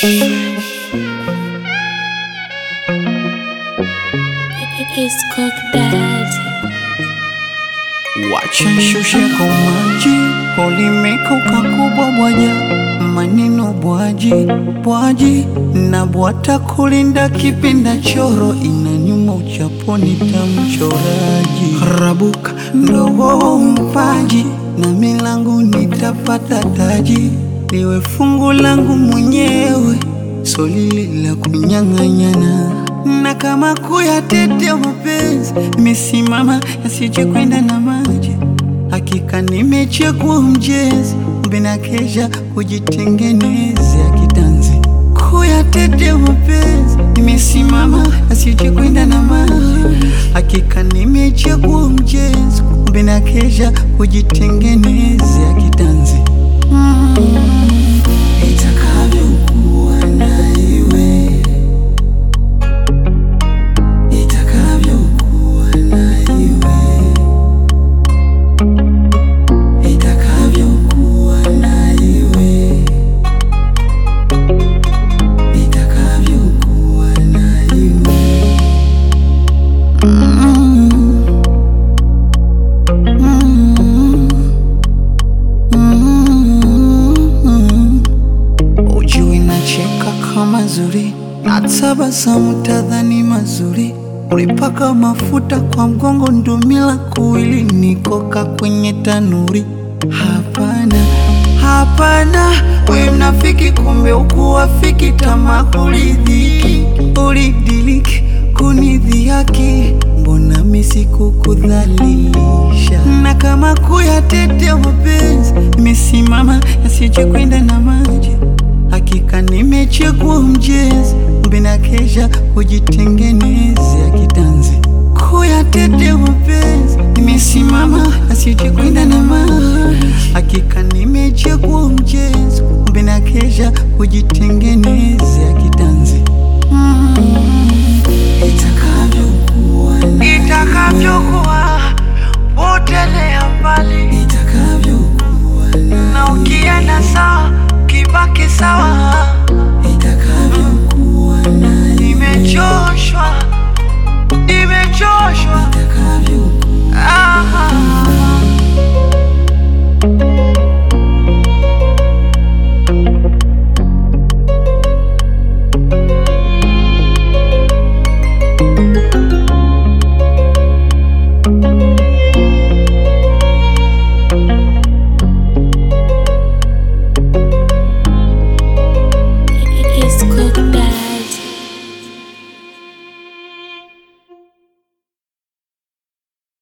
It's Cook Daddy. Wacha nshushe kwa maji, ulimekauka kubwa bwaja, maneno bwaji bwaji, na bwata kulinda kipinda choro, inanyuma uchaponi tamchoraji, rabuka ndogo mpaji, na milangu nitapata taji, liwe fungu langu mwenyewe, solili la kunyang'anyana na kama kuyatetea mapenzi nimesimama yasije kwenda na maji. Hakika nimechagua mjezi mbina kesha kujitengenezea kitanzi. Kuyatetea mapenzi nimesimama yasije kwenda na maji. Hakika nimechagua mjezi mbina kesha kujitengenezea kitanzi. Mm. Itakavyokuwa na iwe itakavyokuwa na iwe itakavyokuwa na iwe itakavyokuwa na iwe Mm. Mm. Mm. Ujui nacheka kama zuri, natabasamu tadhani mazuri, ulipaka mafuta kwa mgongo, ndumila kuwili nikoka kwenye tanuri. Hapana, hapana, we mnafiki, kumbe ukuwafiki, tamaa kulidhiki, ulidiliki kunidhihaki, mbona misikukudhalilisha? Na kama kuyatetea mapenzi, nimesimama yasije kwenda na maji. Hakika nimechagua mjezi, mbina kesha kujitengenezea kitanzi. Kuyatetea mapenzi, nimesimama yasije kwenda na maji. Hakika nimechagua mjezi, mbina kesha kujitengenezea